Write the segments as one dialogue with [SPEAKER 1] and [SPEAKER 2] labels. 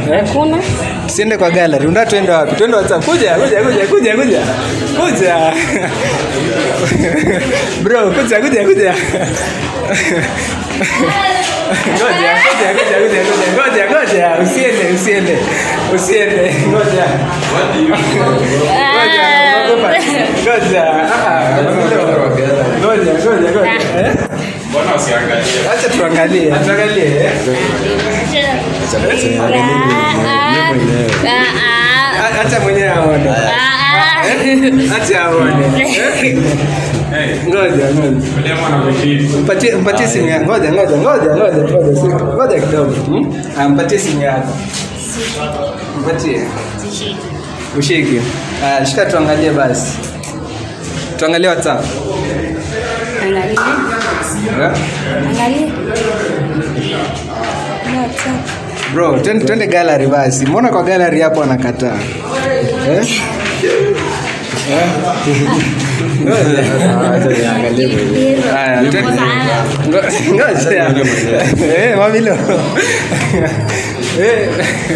[SPEAKER 1] Eh?
[SPEAKER 2] Hakuna.
[SPEAKER 1] Tusiende kwa gallery. Unataka tuende wapi? Tuende WhatsApp. Kuja, kuja, kuja, kuja, kuja. Kuja. Bro, kuja, kuja, kuja. Ngoja, ngoja, ngoja, ngoja, ngoja, ngoja, ngoja. Usiende, usiende. Usiende. Ngoja. Ngoja, unaogopa. Ngoja. Ah, ah. Ngoja, ngoja, ngoja. Eh?
[SPEAKER 3] Mbona usiangalie?
[SPEAKER 1] Acha tuangalie, tuangalie. eh? A- Acha mwenyewe aone. Acha aone. Eh? Ngoja, ngoja.
[SPEAKER 3] Ule mwana mwingine.
[SPEAKER 1] Mpatie mpatie simu yako. Ngoja, ngoja, ngoja, ngoja, ngoja. si- Ngoja kidogo. Hmm? Ah, mpatie simu yako. Mpatie. Ushike. Ah, shika tuangalie basi. Tuangalie WhatsApp.
[SPEAKER 2] Angalia.
[SPEAKER 1] Eh?
[SPEAKER 2] Angalia. WhatsApp.
[SPEAKER 1] Bro, twende twende gallery basi. Mbona kwa gallery hapo anakataa? Eh? Eh? Ngoja. Haya, twende. Ngo- Ngoja. Eh, mamilo. Eh.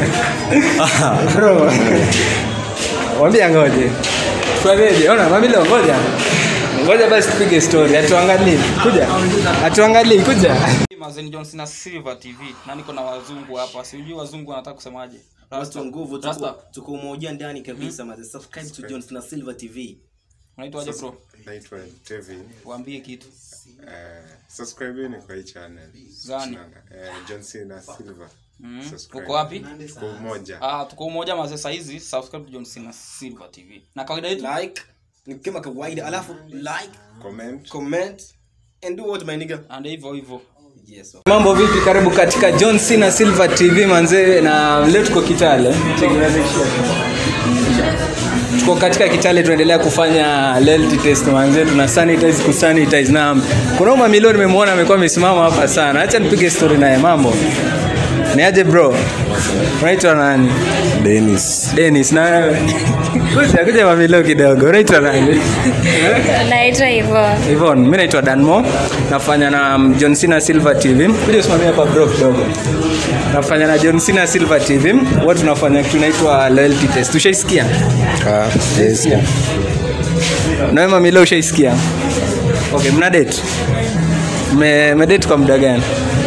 [SPEAKER 1] Bro. Mwambie ngoje. Tuanzeje? Ona mamilo ngoja. Ngoja basi tupige story. Atuangalie. Kuja. Atuangalie kuja.
[SPEAKER 4] Mazen Johnson na Silver TV na niko na wazungu hapa. Sijui wazungu wanataka kusemaje.
[SPEAKER 5] Watu wa nguvu tuko,
[SPEAKER 4] Rasta.
[SPEAKER 5] tuko umoja ndani kabisa mm subscribe to John na Silver TV
[SPEAKER 4] Unaitwaje bro?
[SPEAKER 6] naitwa Tevin.
[SPEAKER 4] Waambie kitu.
[SPEAKER 6] Uh, subscribeni kwa hii channel.
[SPEAKER 4] Gani?
[SPEAKER 6] Uh, John Cena Silver.
[SPEAKER 4] Mm.
[SPEAKER 6] Subscribe.
[SPEAKER 4] Uko wapi?
[SPEAKER 6] Kwa umoja.
[SPEAKER 4] Ah, tuko umoja mazee saa hizi subscribe to Johnson na Silver TV. Na kawaida yetu
[SPEAKER 5] like ni kama kawaida alafu like
[SPEAKER 6] Comment.
[SPEAKER 5] comment and do what my nigga
[SPEAKER 4] and hivyo hivyo.
[SPEAKER 5] yes
[SPEAKER 1] Mambo vipi? Karibu katika John Cena Silver TV manzee, na leo tuko Kitale. Tuko katika Kitale, tunaendelea kufanya loyalty test manzee, tuna sanitize ku sanitize na kuna huyu mamilo nimemwona amekuwa amesimama hapa sana. Acha nipige story naye. Mambo ni aje bro? Unaitwa nani?
[SPEAKER 6] Dennis.
[SPEAKER 1] Dennis na wewe? kuja kuja mamilo kidogo. Unaitwa nani?
[SPEAKER 2] Naitwa Yvonne.
[SPEAKER 1] Yvonne, mimi naitwa Danmo, nafanya na um, John Cena Silver TV. Kuja usimamia hapa bro kidogo. Nafanya na John Cena Silver TV. Huwa tunafanya kitu inaitwa loyalty test. Ushaisikia?
[SPEAKER 6] Ah, yes.
[SPEAKER 1] Na wewe mamilo ushaisikia? Okay, mna date? Me, me date kwa muda gani?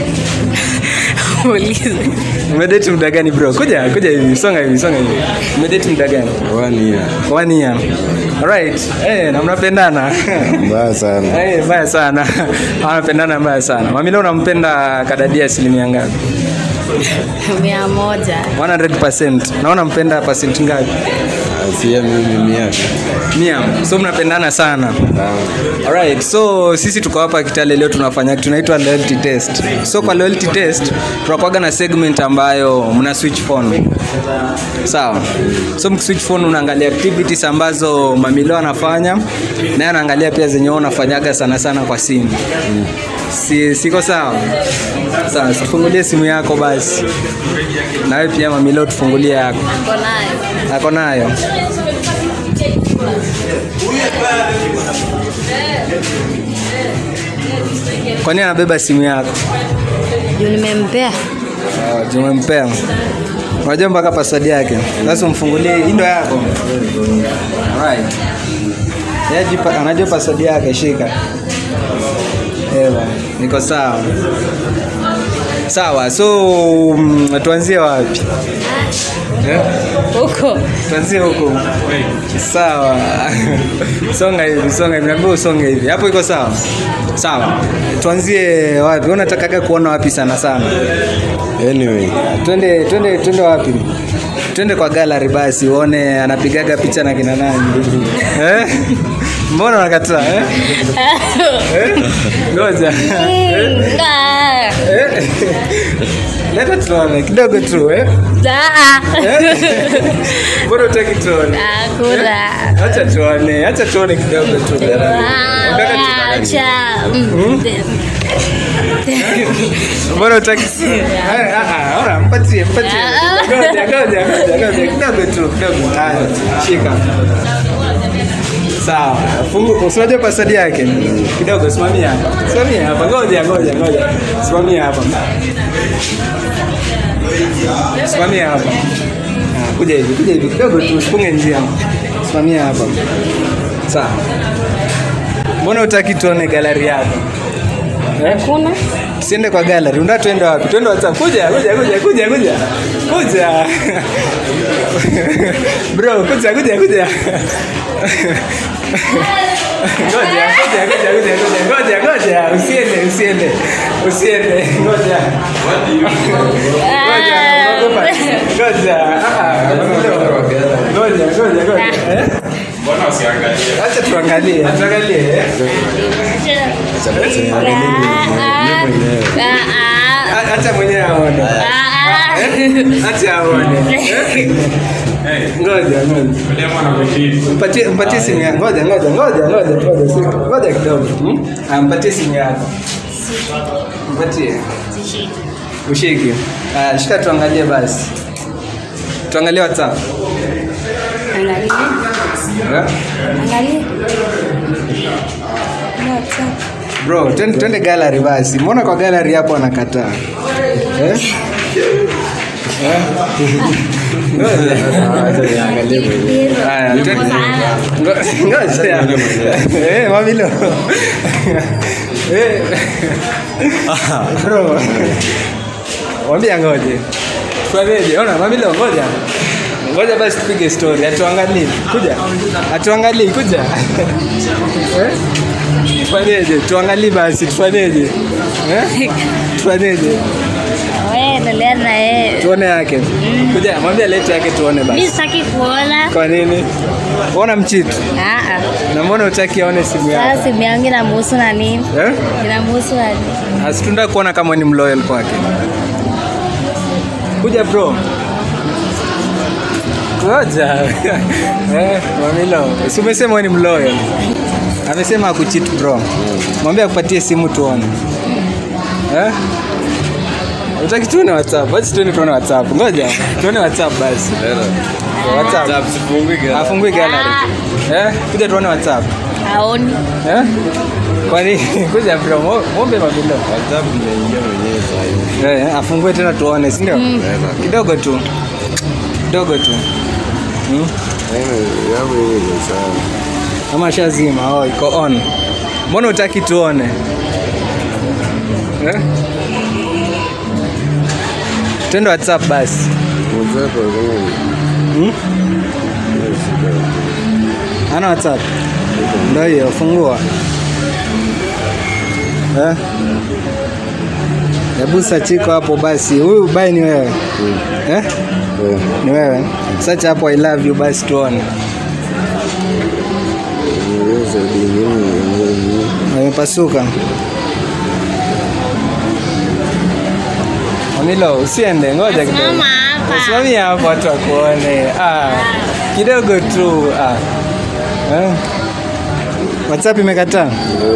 [SPEAKER 2] Ulize.
[SPEAKER 1] Umedate muda gani bro? Kuja, kuja hivi, songa hivi, songa hivi. Umedate muda gani?
[SPEAKER 6] One year.
[SPEAKER 1] One year. Alright. Eh, na mnapendana.
[SPEAKER 6] Mbaya sana.
[SPEAKER 1] Eh, mbaya sana. Wanapendana mbaya sana. Mamilo unampenda kadadia asilimia ngapi?
[SPEAKER 2] Mia moja.
[SPEAKER 1] 100%. Naona mpenda percent ngapi?
[SPEAKER 6] Asia mimi miaka.
[SPEAKER 1] Mia. So mnapendana sana. Alright, so sisi tuko hapa Kitale leo tunafanya kitu tunaitwa loyalty test. So kwa loyalty test tunakuwaga na segment ambayo mna switch phone. Sawa. So mkiswitch phone unaangalia activities ambazo mamilo anafanya naye anaangalia pia zenye wewe unafanyaga sana sana kwa simu. Si, siko sawa? Sawa, tufungulie simu yako basi. Na wewe pia mamilo tufungulie yako.
[SPEAKER 2] Niko nayo.
[SPEAKER 1] Ako nayo. Kwa nini anabeba simu yako?
[SPEAKER 2] Juu nimempea.
[SPEAKER 1] Uh, Tumempea. Unajua mpaka password yake. Sasa umfungulie, hii ndo yako. Alright. Yeye ajipa- anajua password yake, shika. Ewa, niko sawa. Sawa, so mm, tuanzie wapi? Eh?
[SPEAKER 2] Huko.
[SPEAKER 1] tuanzie huko sawa songa hivi songa hivi naambia usonge hivi hapo iko sawa sawa tuanzie wapi Wewe unatakaga kuona wapi sana sana
[SPEAKER 6] Anyway,
[SPEAKER 1] twende twende twende wapi twende kwa gallery basi uone anapigaga picha na kina nani eh? mbona unakataa eh? eh? ngoja eh?
[SPEAKER 2] Ah.
[SPEAKER 1] eh? leta tuone kidogo tu eh?
[SPEAKER 2] Ah.
[SPEAKER 1] mbona utaki tuone
[SPEAKER 2] Hakuna.
[SPEAKER 1] acha tuone acha tuone kidogo tu
[SPEAKER 2] Ah,
[SPEAKER 1] Nataka tu-
[SPEAKER 2] Acha. Mm.
[SPEAKER 1] mbona utaki Ah, ah, ora, mpatie mpatie
[SPEAKER 2] Ah.
[SPEAKER 1] ngoja ngoja ngoja ngoja kidogo tu kidogo haya shika sawa fungu usinajua password yake kidogo simamia hapa simamia hapa ngoja ngoja ngoja simamia hapa Simamia hapa. Ah, Kuja hivi, kuja hivi kidogo tu, usifunge njia. Simamia hapa. Sawa. Mbona utaki tuone gallery yako? Eh?
[SPEAKER 2] Kuna?
[SPEAKER 1] Tusiende kwa gallery. Unataka tuende wapi? Tuende WhatsApp. Kuja, kuja, kuja, kuja, kuja. Kuja. Bro, kuja, kuja, kuja. Ngoja, ngoja, ngoja, ngoja, ngoja, ngoja, ngoja. Usiende, usiende. Usiende. Ngoja. Ngoja, naogopa. Ngoja. Ah, ah. Ngoja, ngoja, ngoja. Eh?
[SPEAKER 3] Mbona usiangalie?
[SPEAKER 1] Acha tuangalie. Tuangalie. eh? A- Acha mwenyewe aone. Acha aone. Eh? Ngoja, ngoja.
[SPEAKER 3] Ule mwana kushiri.
[SPEAKER 1] Mpatie mpatie simu yako. Ngoja, ngoja, ngoja, ngoja, ngoja. si- Ngoja kidogo. Hmm? Ah, mpatie simu yako. Mpatie. Ushike. Ah, shika tuangalie basi. Tuangalie WhatsApp.
[SPEAKER 2] Angalia.
[SPEAKER 1] Eh?
[SPEAKER 2] Angalia. WhatsApp.
[SPEAKER 1] Bro, twende twende gallery basi. Mbona kwa gallery hapo anakataa? Eh? Eh? Ngoja. Haya, twende. Ngo- Ngoja. Eh, mamilo. Eh. Bro. Mwambie ngoje. Fanyeje? Ona mamilo ngoja. Ngoja basi tupige story. Atuangalie. Kuja. Atuangalie kuja. Eh? Tufanyeje? Tuangalie basi tufanyeje? Eh? Tufanyeje?
[SPEAKER 2] Wewe endelea na yeye.
[SPEAKER 1] Tuone yake. Kuja, mwambie lete yake tuone
[SPEAKER 2] Mimi
[SPEAKER 1] basi.
[SPEAKER 2] sitaki kuona.
[SPEAKER 1] Kwa nini? Ona mchitu.
[SPEAKER 2] Ah ah.
[SPEAKER 1] Na mbona utaki aone simu yako?
[SPEAKER 2] Sasa simu yangu inamhusu na nini?
[SPEAKER 1] Eh?
[SPEAKER 2] Inamhusu na nini?
[SPEAKER 1] Asitunda kuona kama ni mloyal kwake. Kuja bro. Ngoja. eh, Mamilo, si umesema wewe ni mloyal? Amesema akucheat bro. Mwambie akupatie simu tuone. Eh? Utaki tuone WhatsApp? Basi tuone tuone WhatsApp. Ngoja. Tuone WhatsApp basi. WhatsApp. Afungui gallery. Eh? Kuja tuone WhatsApp.
[SPEAKER 2] Haoni.
[SPEAKER 1] Eh? Kwa nini? Kuja bro, mo- mwombe Mamilo. Eh, afungue tena tuone, si ndio? Kidogo tu. Kidogo tu. Hmm? Ama shazima, oh, iko on. Mbona utaki tuone? Eh? Twende WhatsApp basi. Hmm? Ana WhatsApp? Ndio hiyo, fungua. Eh? Hebu sachiko hapo basi. Huyu bai ni wewe. Eh? Ni wewe. Search hapo I love you basi tuone. Amepasuka. Amilo, usiende, ngoja kidogo.
[SPEAKER 2] Simama hapa.
[SPEAKER 1] Simamia hapo watu wakuone. Ah, kidogo tu. Ah. Eh? WhatsApp imekataa?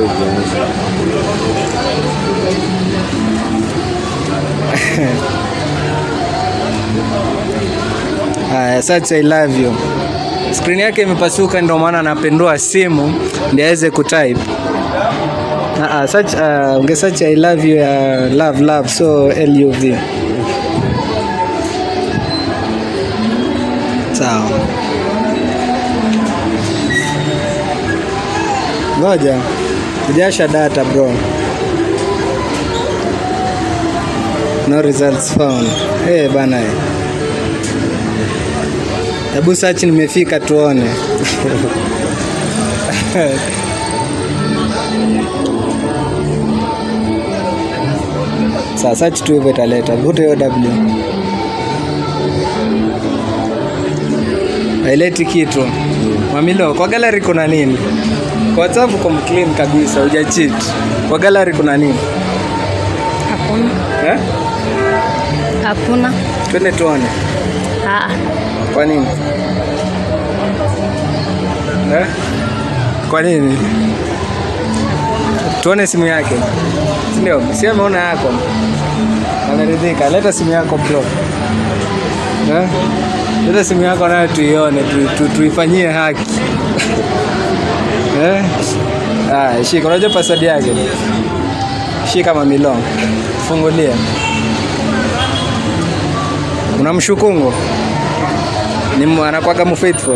[SPEAKER 1] Haya, search I love you. Screen yake imepasuka ndio maana anapendua simu ndio aweze kutype. Ah, ah, search uh, unge search I love you ya love love so L U V. Sawa. Ngoja. Kujasha data bro. No results found. Eh hey, bana. eh. Hebu search nimefika tuone. Sasa search tu hivyo italeta. Vuta hiyo W. Haileti kitu. Mamilo, kwa gallery kuna nini? Kwa WhatsApp uko clean kabisa, huja cheat. Kwa gallery kuna nini?
[SPEAKER 2] Hakuna.
[SPEAKER 1] Eh?
[SPEAKER 2] Hakuna.
[SPEAKER 1] Twende tuone.
[SPEAKER 2] Ah.
[SPEAKER 1] Kwa nini? Eh? Kwa nini? Tuone simu yake. Si Ndio, si ameona yako. Ameridhika. Leta simu yako bro. Eh? Leta simu yako nayo tuione, tu, tu, tuifanyie haki. eh? Ah, shika, unajua password yake? Shika mamilo. Fungulia. unamshukungu ni mu- anakuwaga mfaithful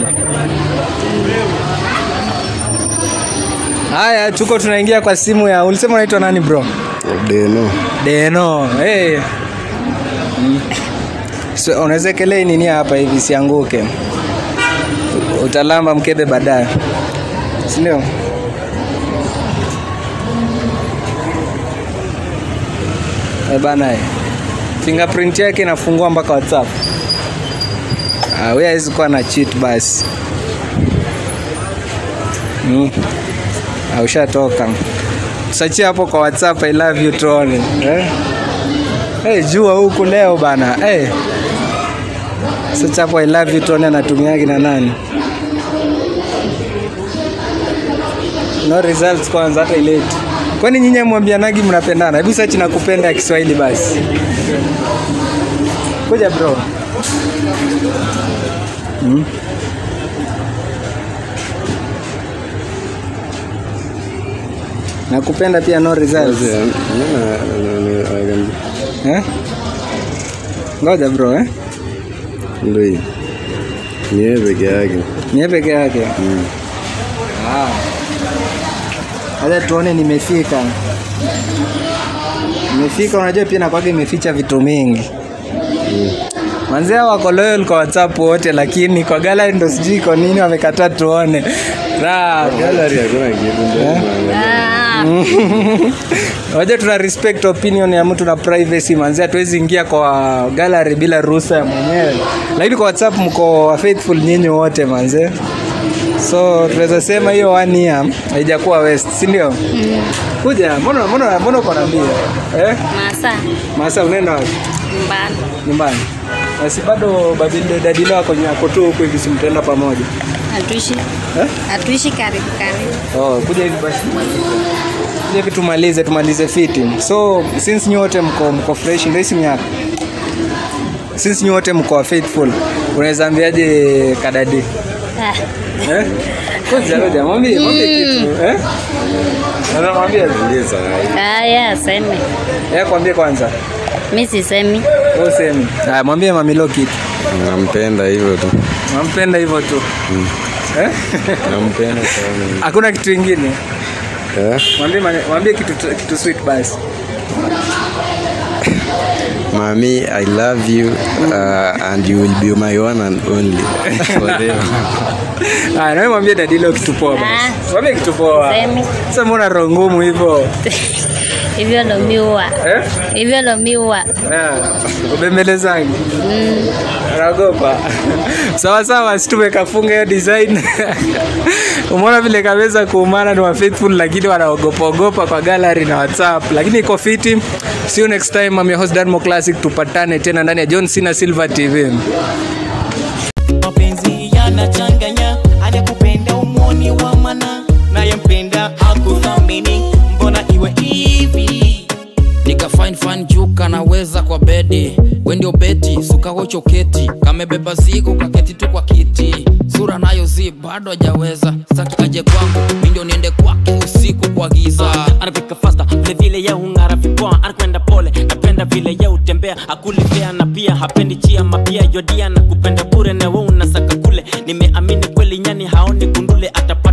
[SPEAKER 1] haya tuko tunaingia kwa simu ya ulisema unaitwa nani bro
[SPEAKER 6] Deno.
[SPEAKER 1] deno hey. Mm. so, unaweza kelei nini hapa hivi sianguke utalamba mkebe baadaye sindio Eh bana eh. fingerprint yake inafungua mpaka whatsapp ah, we hawezi kuwa na cheat basi mm. ah, ushatoka sachie hapo kwa whatsapp i love you tuone eh? hey, jua huku leo bana hey. Search hapo I love you tuone anatumiagi na nani. No results kwanza hata ileti. Kwani nyinyi mwambianagi mnapendana? Hebu search na kupenda ya Kiswahili basi. Kuja bro. Hmm? Nakupenda pia no results. Eh? Ngoja bro eh?
[SPEAKER 6] Ndio hii. Ni yeye peke yake.
[SPEAKER 1] Ni peke yake. Ah. Acha tuone nimefika. Nimefika, unajua pia nakwage imeficha vitu mingi. Manzia wako loyal kwa WhatsApp wote, lakini kwa gallery ndo sijui kwa nini wamekataa tuone. Ra,
[SPEAKER 6] Gallery hakuna kitu ndio.
[SPEAKER 2] Ah,
[SPEAKER 1] Unajua tuna respect opinion ya mtu na privacy manzi, hatuwezi ingia kwa gallery bila ruhusa ya mwenyewe, lakini kwa WhatsApp mko wa faithful nyinyi wote manze, so tunaweza sema hiyo one year haijakuwa waste, si ndio? Kuja, mbona mbona mbona uko na mbio eh?
[SPEAKER 2] masa
[SPEAKER 1] Masa unaenda wapi?
[SPEAKER 2] nyumbani.
[SPEAKER 1] Nyumbani. Basi bado babile dadile wako nyako tu huku hivi, simtaenda pamoja
[SPEAKER 2] Hatuishi
[SPEAKER 1] eh?
[SPEAKER 2] hatuishi karibu karibu.
[SPEAKER 1] Oh, kuja hivi basi. Kuja hivi tumalize tumalize fiti. So since nyote mko mko fresh ndio simu yako. Since nyote mko faithful, unaweza ambiaje kadadi?
[SPEAKER 2] Ah,
[SPEAKER 1] Eh? Kuja kuja mwambie mwambie kitu, eh? Unamwambia
[SPEAKER 6] Ndio
[SPEAKER 2] haya seme.
[SPEAKER 1] eh, kwambie kwanza.
[SPEAKER 2] Mi sisemi.
[SPEAKER 1] Wewe usemi. Ah, mwambie mamilo kitu.
[SPEAKER 6] Nampenda hivyo tu.
[SPEAKER 1] Nampenda hivyo tu. Eh?
[SPEAKER 6] Nampenda sana.
[SPEAKER 1] Hakuna kitu kingine.
[SPEAKER 6] Eh?
[SPEAKER 1] Mwambie mane- mwambie kitu kitu sweet basi.
[SPEAKER 6] Mami, I love you uh, and you will be my one and only forever.
[SPEAKER 1] Ah, na wewe mwambie dadilo kitu poa basi.
[SPEAKER 2] Ah.
[SPEAKER 1] Mwambie kitu poa.
[SPEAKER 2] Semi.
[SPEAKER 1] Sasa mbona roho ngumu hivyo?
[SPEAKER 2] Hivyo ndo miua.
[SPEAKER 1] Eh?
[SPEAKER 2] Hivyo ndo miua.
[SPEAKER 1] Ah, Ubembelezangi.
[SPEAKER 2] Mm.
[SPEAKER 1] Naogopa. Sawa sawa, si tumekafunga hiyo design. Umeona vile kaweza kuumana ni wa faithful lakini wanaogopa ogopa kwa gallery na WhatsApp. Lakini iko fiti. See you next time. I'm your host Danmo Classic. Tupatane tena ndani ya John Cena Silver TV.
[SPEAKER 7] mapenzi yanachanganya anayekupenda umwoni wa mana nayempenda akuthamini mbona iwe hivi
[SPEAKER 8] nika fine fine juu kanaweza kwa bedi we ndio beti sukawocho keti kamebeba zigo kaketi tu kwa kiti sura nayo zi bado hajaweza saki aje kwangu mi ndio niende kwake usiku kwa giza
[SPEAKER 7] anapika fasta vilevile ye hung'ara vipoa anakwenda pole napenda vile ye utembea akulivea na pia hapendi chia mapia yodia na kupenda bure na we unasaka kule nimeamini kweli nyani haoni kundule atap